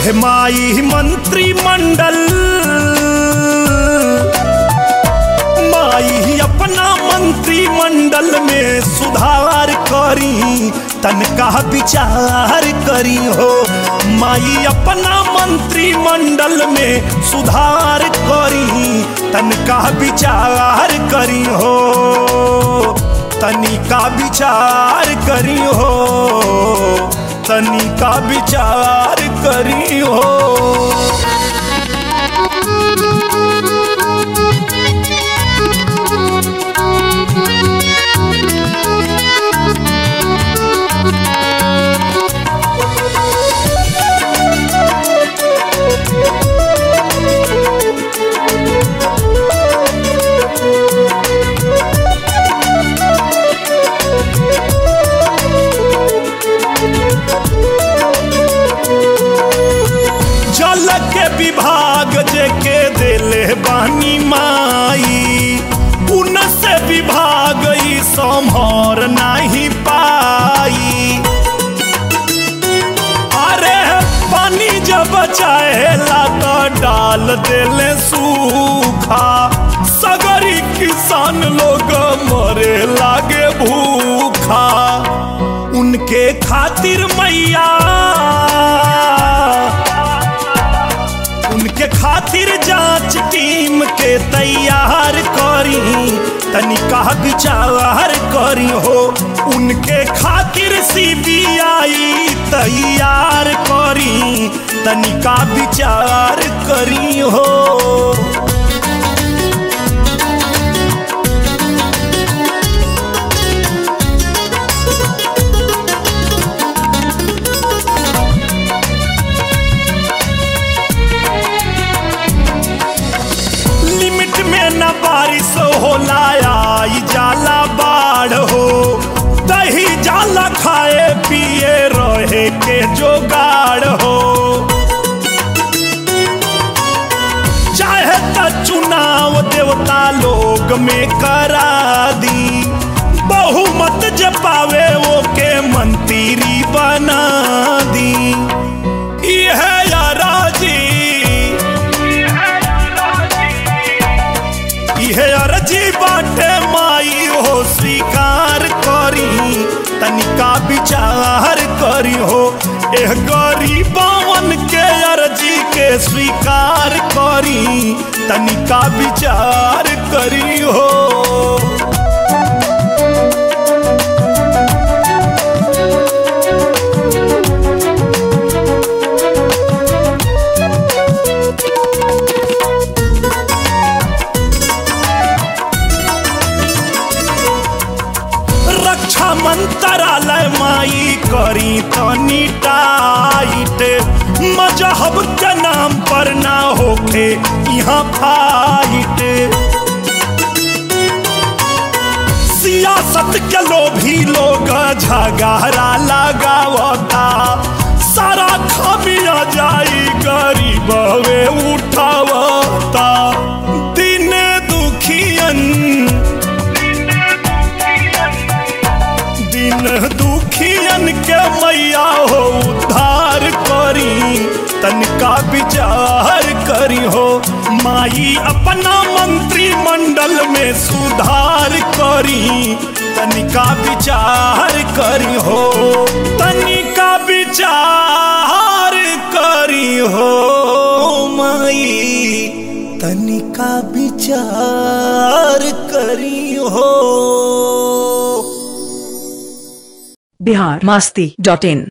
हे माई मंत्रिमंडल माई अपना मंत्रिमंडल में सुधार करी तनका विचार करी हो माई अपना मंत्रिमंडल में सुधार करी तनका विचार करी हो तनिका विचार करी हो तनिका विचार करी हो जल के विभाग जे के दिले बानी माई उन से विभाग ई संभर नहीं पाई अरे पानी जब चाहेला तो डाल देले सूखा सगरी किसान लोग मरे लागे भूखा उनके खातिर मैया उनके खातिर जांच टीम के तैयार करी तनिका विचार करी हो उनके खातिर सीबीआई तैयार करी तनिका विचार करी हो लिमिट में न बारिश होला आई जाला बाढ़ हो दही जाला खाए पिए रहे के जोगाड़ हो चाहे त चुनाव देवता लोग में करा दी बहुमत जपावे वो के मंत्री बना दी यह राजी इहे अर्जी बाटे माई हो स्वीकार करी तनिका विचार करी हो एह गरीबवन के अर्जी के स्वीकार करी तनिका विचार करी हो रक्षा मंत्रालय माई करी तनी टाइट मजहब के नाम पर ना होखे यहाँ फाइट सियासत के लोभी लोग झगड़ा लगावता सारा खामिया जाई गरीब वे उठावता दिन दुखियन दिन दुखियन के मैया हो उद्धार करी तनिका विचार करी हो माई अपना मंत्रिमंडल में सुधार करी तनिका विचार करी हो तनिका विचार करी हो माई तनिका विचार करी हो बिहार मस्ती डॉट इन